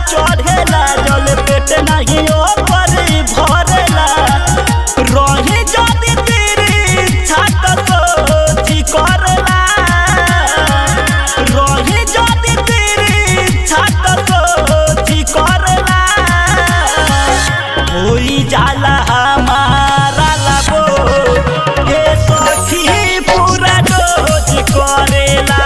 चढ़ेला जल पेट नहीं ओपर भरेला रही जदी तेरी छात सोची करला रही जदी तेरी छात सोची करला होई जाला हमारा लाबो ए सखी पूरा डोज करेला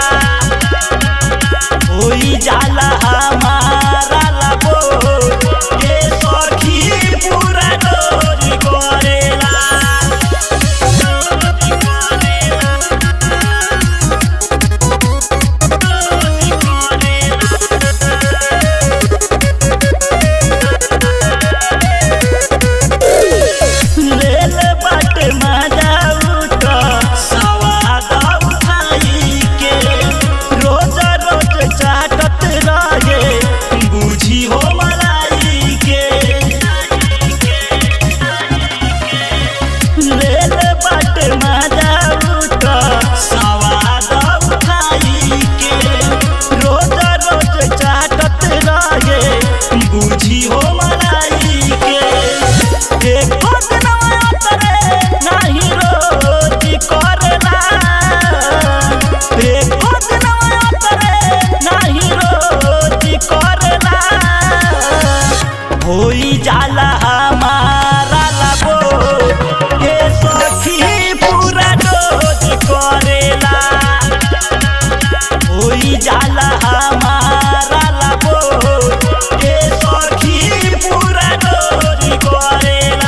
होई जाला हमारा लाबो ए सखी पूरा डोज करेला डोज करेला लेल बाटे मजा उठ सवाद उठाई के रोज रोज चाटत रहे बुझी हो मलाई के लेल बाटे मजा उठ सवाद उठाई के रोज रोज चाटत रहे बुझी हो मलाई के देखो जनवा तरे नाही रोज करला देखो जनवा तरे नाही रोज करला होई जाला हमारा लाबो ए सखी पूरा डोज करेला होई जाला हमारा लाबो ए सखी पूरा डोज करेला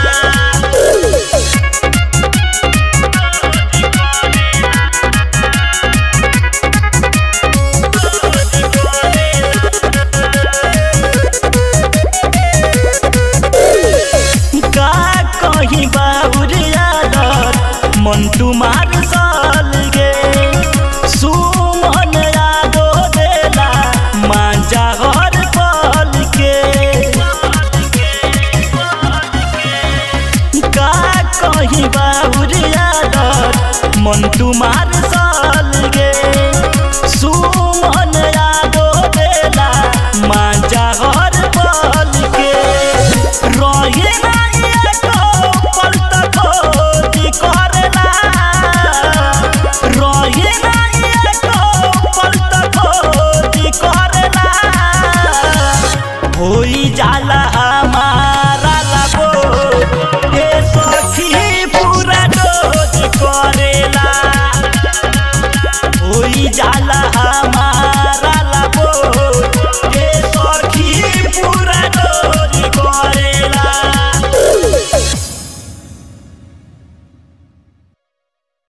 का कहीं बाबुर यादर मंटू मार साल गे सुमन यादो देला मांजा हर पल के का कहीं बाबुर यादर मंटू मार